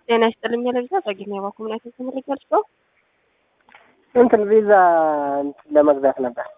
ጤና ይስጥልኝ ለቪዛ ጸግኛ ባኩምናት ተመልጋል ሰው እንትን ቪዛ እንትን ለመግዛት ነበር።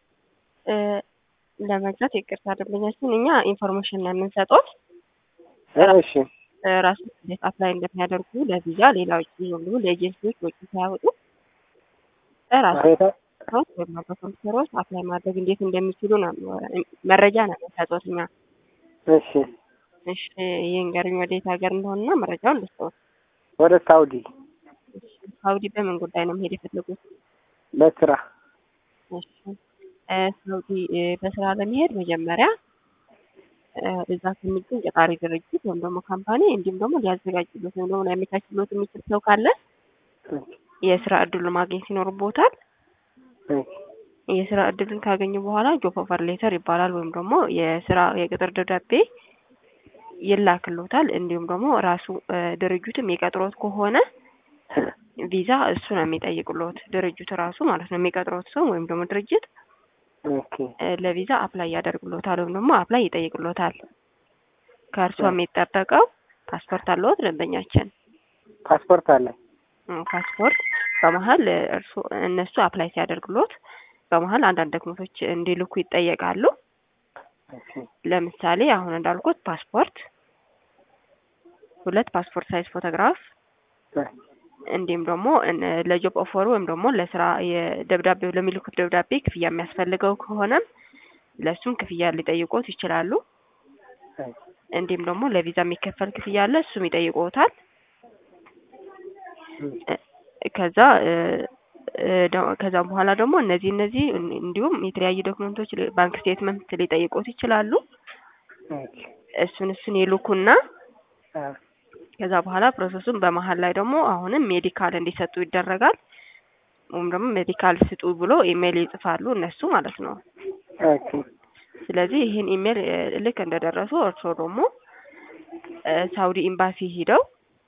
ለመግዛት ይቅርታ ደንበኛችን እኛ ኢንፎርሜሽን ነው የምንሰጡት እሺ ራሱ እንዴት አፕላይ እንደሚያደርጉ ለቪዛ ሌላ ውጭ ሁሉ ለኤጀንሲዎች ወጪ ሳያወጡ ራሱ ሰዎች ወይም በኮምፒውተሮች አፕላይ ማድረግ እንዴት እንደሚችሉ ነው መረጃ ነው የምንሰጡት እኛ። እሺ እሺ ይንገርኝ ወዴት ሀገር እንደሆነና መረጃውን ልስጠውት። ወደ ሳውዲ ሳውዲ በምን ጉዳይ ነው መሄድ የፈለጉት? ለስራ እሺ ሳውዲ በስራ ለመሄድ መጀመሪያ እዛ ከሚገኝ ቀጣሪ ድርጅት ወይም ደግሞ ካምፓኒ እንዲሁም ደግሞ ሊያዘጋጅሎት ወይም ደግሞ ሊያመቻችሎት የሚችል ሰው ካለ የስራ እድሉ ማግኘት ይኖርቦታል። የስራ እድልን ካገኙ በኋላ ጆብ ኦፈር ሌተር ይባላል ወይም ደግሞ የስራ የቅጥር ደብዳቤ ይላክሎታል። እንዲሁም ደግሞ ራሱ ድርጅቱ የሚቀጥሮት ከሆነ ቪዛ እሱ ነው የሚጠይቅሎት ድርጅቱ ራሱ ማለት ነው የሚቀጥሮት ሰው ወይም ደግሞ ድርጅት ለቪዛ አፕላይ ያደርግሎታል ወይም ደግሞ አፕላይ ይጠይቅሎታል። ከእርሷ የሚጠበቀው ፓስፖርት አለዎት ደንበኛችን? ፓስፖርት አለ። ፓስፖርት በመሀል እርሱ እነሱ አፕላይ ሲያደርግሎት በመሀል አንዳንድ ዶክመንቶች እንዲልኩ ይጠየቃሉ። ለምሳሌ አሁን እንዳልኩት ፓስፖርት፣ ሁለት ፓስፖርት ሳይዝ ፎቶግራፍ እንዲሁም ደግሞ ለጆብ ኦፈሩ ወይም ደግሞ ለስራ የደብዳቤው ለሚልኩት ደብዳቤ ክፍያ የሚያስፈልገው ከሆነም ለእሱም ክፍያ ሊጠይቆት ይችላሉ። እንዲሁም ደግሞ ለቪዛ የሚከፈል ክፍያ አለ፣ እሱም ይጠይቆታል። ከዛ ከዛም በኋላ ደግሞ እነዚህ እነዚህ እንዲሁም የተለያዩ ዶክመንቶች ባንክ ስቴትመንት ሊጠይቆት ይችላሉ። እሱን እሱን ይልኩና ከዛ በኋላ ፕሮሰሱን በመሀል ላይ ደግሞ አሁንም ሜዲካል እንዲሰጡ ይደረጋል። ወይም ደግሞ ሜዲካል ስጡ ብሎ ኢሜይል ይጽፋሉ እነሱ ማለት ነው። ስለዚህ ይህን ኢሜይል ልክ እንደደረሱ እርስዎ ደግሞ ሳውዲ ኤምባሲ ሂደው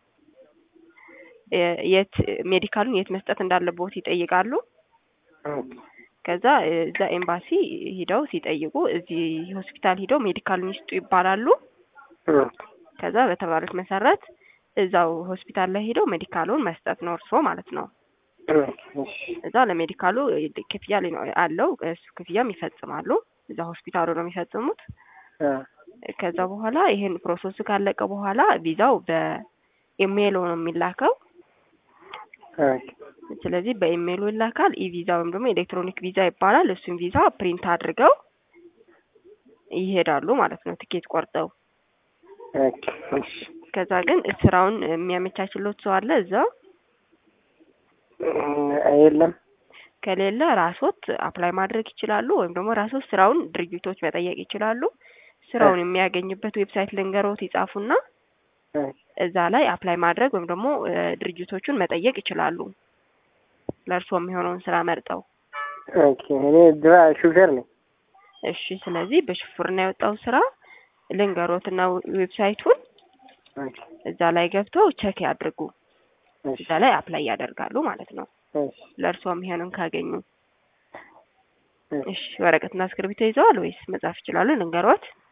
የት ሜዲካሉን የት መስጠት እንዳለቦት ይጠይቃሉ። ከዛ እዛ ኤምባሲ ሂደው ሲጠይቁ እዚህ ሆስፒታል ሂደው ሜዲካሉን ይስጡ ይባላሉ። ከዛ በተባሉት መሰረት እዛው ሆስፒታል ላይ ሄደው ሜዲካሉን መስጠት ነው እርስዎ ማለት ነው። እዛ ለሜዲካሉ ክፍያ አለው እሱ ክፍያም ይፈጽማሉ። እዛ ሆስፒታሉ ነው የሚፈጽሙት። ከዛ በኋላ ይሄን ፕሮሰሱ ካለቀ በኋላ ቪዛው በኢሜይል ነው የሚላከው። ስለዚህ በኢሜይሉ ይላካል። ኢ ቪዛ ወይም ደግሞ ኤሌክትሮኒክ ቪዛ ይባላል። እሱን ቪዛ ፕሪንት አድርገው ይሄዳሉ ማለት ነው ትኬት ቆርጠው። ከዛ ግን ስራውን የሚያመቻችሎት ሰው አለ እዛው? የለም። ከሌለ ራሶት አፕላይ ማድረግ ይችላሉ። ወይም ደግሞ ራሶት ስራውን ድርጅቶች መጠየቅ ይችላሉ። ስራውን የሚያገኙበት ዌብሳይት ልንገሮት ይጻፉና እዛ ላይ አፕላይ ማድረግ ወይም ደግሞ ድርጅቶቹን መጠየቅ ይችላሉ። ለእርስዎ የሚሆነውን ስራ መርጠው። እኔ ድራ ሹፌር ነኝ። እሺ። ስለዚህ በሹፍርና የወጣው ስራ ልንገሮትና ዌብሳይቱን እዛ ላይ ገብተው ቸክ ያድርጉ። እዛ ላይ አፕላይ ያደርጋሉ ማለት ነው። ለእርስዎ የሚሆንን ካገኙ። እሺ። ወረቀትና እስክርቢቶ ይዘዋል ወይስ መጻፍ ይችላሉ? ልንገሮት